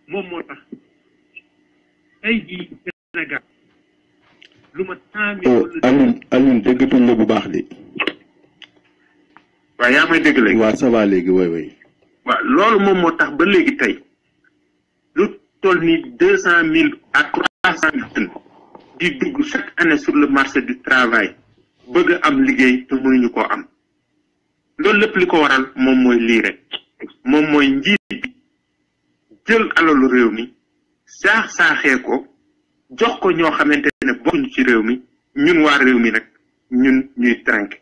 moom moo tax tey jii Sénégal lu ma cent mille wala Alioune Alioune déggatuñ la bu baax de. waaw yaa may dégg léegi waa ça va léegi woy woy waaw loolu moom moo tax ba léegi tey lu toll ni deux cent mille à trois cent mille jeunes di dugg chaque année sur le marché du travail bëgg a am liggéey te mënuñu koo am loolu lépp li ko waral moom mooy lii rek moom mooy njiit bi jël alalu réew mi saax saaxee ko jox ko ñoo xamante ne bokkuñu ci réew mi ñun waa réew mi nag ñun ñuy tànk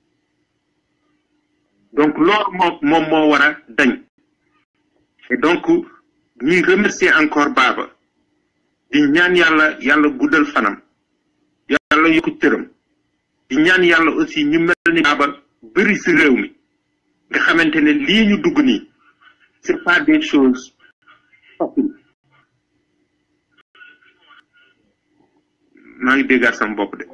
donc loolu moo moom moo war a dañ et donc ñuy remercier encore Baba di ñaan yàlla yàlla guddal fanam yàlla yokku cëram di ñaan yàlla aussi ñu mel ni Baba bëri si réew mi nga xamante ne lii ñu dugg nii c'est pas des choses faciles maa ngi déggaat sama bopp de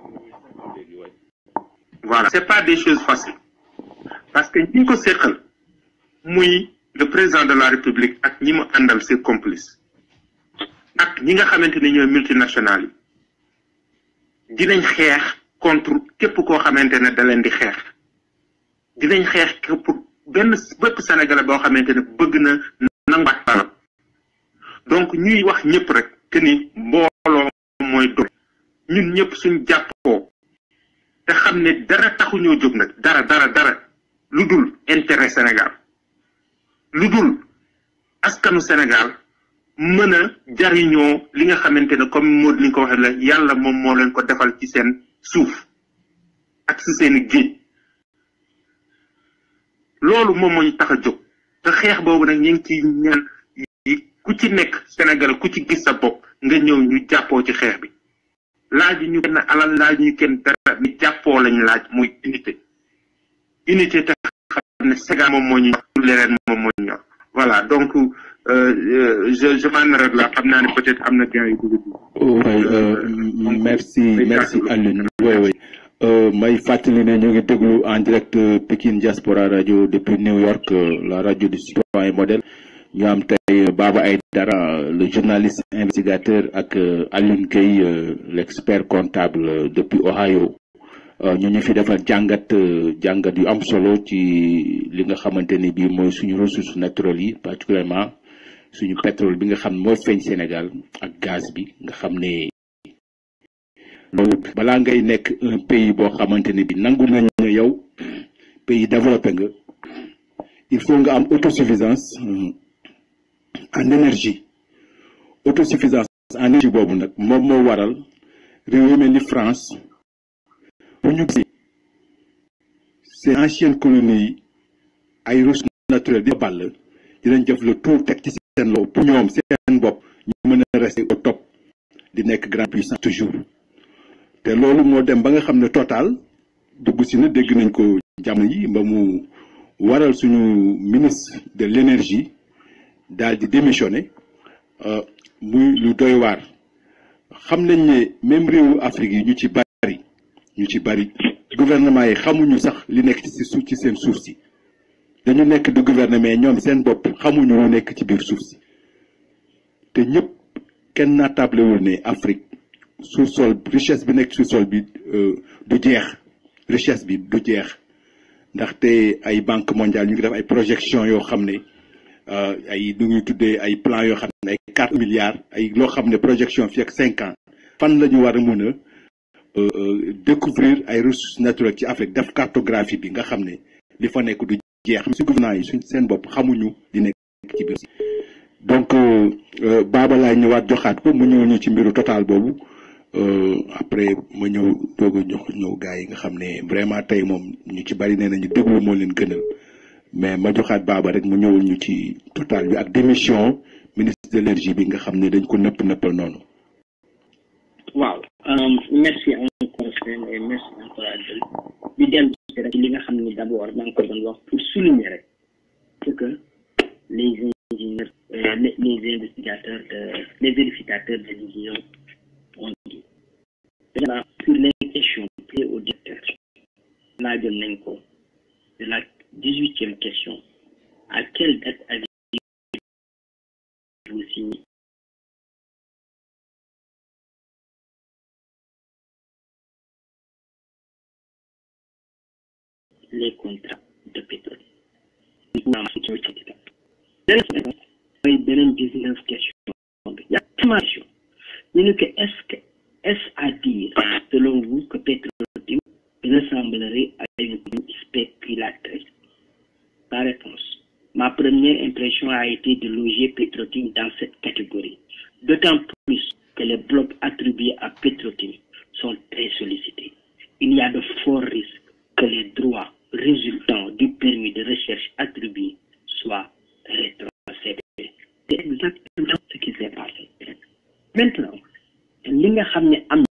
voilà c'est pas des choses faciles parce que ñi ko séqal muy le président de la république ak ñi mu àndal ses complices ak ñi nga xamante ne ñooy multinationales yi dinañ xeex contre képp koo xamante ne da leen di xeex dinañ xeex képp benn bépp sénégalais boo xamante ne bëgg na nanguwaat balam donc ñuy wax ñëpp rek que ni mbooloo mooy doole ñun ñëpp suñ jàppoo te xam ne dara taxuñoo jóg nag dara dara dara lu dul intérêt Sénégal lu dul askanu Sénégal mën a jariñoo li nga xamante ne comme moo li nga ko waxee la yàlla moom moo leen ko defal ci seen suuf ak si seen géej loolu moom moo ñu tax a jóg te xeex boobu nag ñu ngi ci ñaan yi ku ci nekk Sénégal ku ci gis sa bopp nga ñëw ñu jàppoo ci xeex bi laaj ñu kenn alal laaj ñu kenn dara ni jàppoo lañ laaj muy unité unité te xam ne Sénégal moom moo ñu ñor leneen moom moo ñu ñor voilà donc je je m'en arrête là xam naa ne peut-être am na gain yu bëgg oui merci merci Alioune oui oui may fàttali ne ñu ngi déglu en direct Pikine Diaspora Radio depuis New York la radio du citoyen modèle ñu am tey Baba Aïdara le journaliste investigateur ak Alioune Gueye l'expert comptable depuis Ohio ñu ñu fi defal jàngat jàngat yu am solo ci li nga xamante ni bii mooy suñu ressources naturelles yi particulièrement suñu pétrole bi nga xam ne mooy feeñ Sénégal ak gaz bi nga xam ne loolu balaa ngay nekk un pays boo xamante ne bi nangu nañ ne yow pays développé nga il faut nga am autosuffisance en énergie autosuffisance en énergie boobu nag moom moo waral réew yu mel ni France bu ñu gisee ces anciennes colonies yi ay ressources naturelles di ball dinañ def le tout teg ci seen loxo pour ñoom seen bopp ñu mën a rester au top di nekk grande puissance toujours te loolu moo dem ba nga xam ne total dugg si na dégg nañ ko jamono yi ba mu waral suñu ministre de l'énergie daal di démissionné muy lu doy waar xam nañ ne même réewu Afrique yi ñu ci bari ñu ci bari gouvernement yi xamuñu sax li nekk ci suuf ci seen suuf si dañu nekk di gouvernement ñoom seen bopp xamuñu lu nekk ci biir suuf si te ñëpp kenn naatablewul ne Afrique sous-sol richesse bi nekk sous-sol bi du jeex richesse bi du jeex ndaxte ay banque mondiale ñu ngi def ay projection yoo xam ne ay nu ñuy tuddee ay plan yoo xam ne ay quatre milliards ay loo xam ne projection fi ak cinq ans fan la ñu war a mën a découvrir ay ressources naturelles ci Afrique def cartographie bi nga xam ne li fa nekk du jeex si gouvernement yi suñ seen bopp xamuñu di nekk ci biir donc baaba laay ñëwaat joxaat ko mu ñëw ñu ci mbiru total boobu après ma ñëw doog a jox ñëw gars yi nga xam ne vraiment tey moom ñu ci bari nee nañu déglu moo leen gënal mais ma joxaat baaba rek mu ñëwul ñu ci total bi ak démission ministre de l'énergie bi nga xam ne dañ ko nëpp nëppal noonu. waaw merci encore Sène et merci encore Adel di dellu si rek li nga xam ne d'abord maa ngi ko doon wax pour souligner rek c'est que les ingénieurs les, les investigateurs de, les vérificateurs de l'union ont dit déjà sur les questions posées au directeur laajoon nañ ko de la dix-huitième question à quelle date avez vous signez les contrats de pétrole. mooy beneen dix-neuf question bi information ñu ne que est-ce que est-ce à dire selon vous que Petro-Tim ressemblerait à une spéculatrice La réponse ma première impression a été de loger Petro-Tim dans cette catégorie d'autant plus que les blocs attribués à Petro-Tim sont très sollicités il y a de forts risques